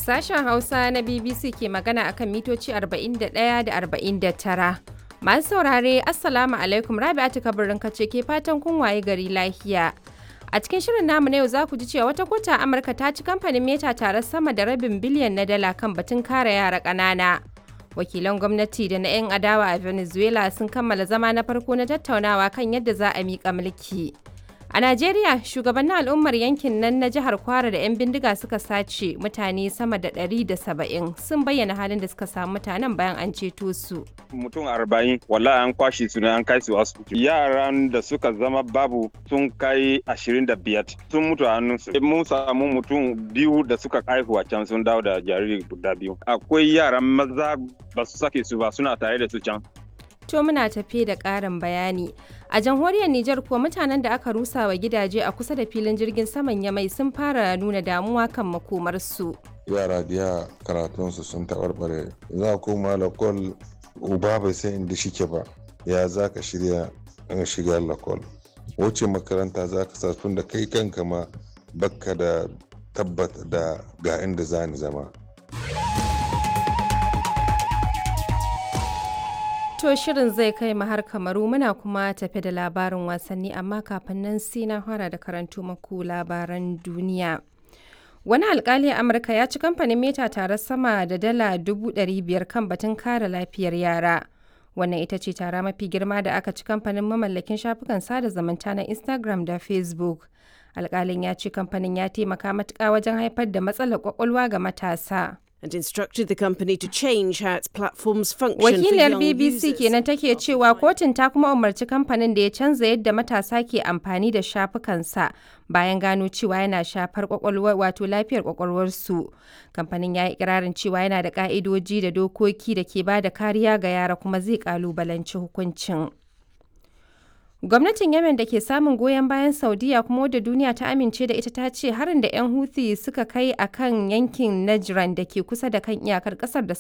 Sashen Hausa na BBC ke magana akan mitoci 41 da 49. Masu saurare, Assalamu alaikum Rabi'atu kabirin kace ke fatan kun waye gari lafiya. A cikin shirin namu na yau za ku ji cewa wata kota Amurka ta ci kamfanin Meta tare sama da rabin biliyan na dala kan batun kare yara ƙanana. Wakilan gwamnati da na 'yan adawa a Venezuela sun kammala zama na farko na tattaunawa kan yadda za a miƙa mulki. A Najeriya, shugabannin al'ummar yankin nan na jihar Kwara da 'yan bindiga suka sace mutane sama da 170 sun bayyana halin da suka samu mutanen bayan an ceto su. Mutum arba'in wallahi an kwashe su ne an kai su asibiti. Yaran da suka zama babu sun kai ashirin da biyar sun mutu a hannunsu. Mun samu mutum biyu da suka haihu a can sun dawo da jariri guda biyu. Akwai yaran maza ba su sake su ba suna tare da su can. To muna tafe da ƙarin bayani. A jamhuriyar Nijar kuwa mutanen da aka rusa wa gidaje a kusa da filin jirgin saman Yamai sun fara nuna damuwa kan makomarsu. Yara biya karatunsu sun taɓarɓare. Za koma lakol uba bai san inda shike ba. Ya za ka shirya in shiga lakol. Wace makaranta za ka sa tun da kai kanka ma bakka da tabbata da ga inda za ni zama. To shirin zai kai mu har kamaru muna kuma tafe da labarin wasanni amma kafin nan sai na fara da karantu maku labaran duniya. Wani alkali a Amurka ya ci kamfanin Meta tare sama da dala dubu biyar kan batun kare lafiyar yara. Wannan ita ce tara mafi girma da aka ci kamfanin mamallakin shafukan sada zumunta na Instagram da Facebook. Alkalin ya ce kamfanin ya taimaka matuƙa wajen haifar da matsalar kwakwalwa ga matasa. and instructed the company to change how its platforms function Wakiliyar for young BBC users. kenan take cewa kotun ta kuma umarci kamfanin da ya canza yadda matasa ke amfani da shafukansa bayan gano cewa yana shafar kwakwalwa wato lafiyar kwakwalwarsu. Kamfanin ya yi ikirarin cewa yana da ka'idoji da dokoki da ke ba da kariya ga yara kuma zai kalubalanci hukuncin. Gwamnatin Yemen da ke samun goyon bayan Saudiya kuma wadda duniya ta amince da ita ta ce harin da 'yan Houthi suka kai a kan yankin Najran da ke kusa da kan iyakar kasar da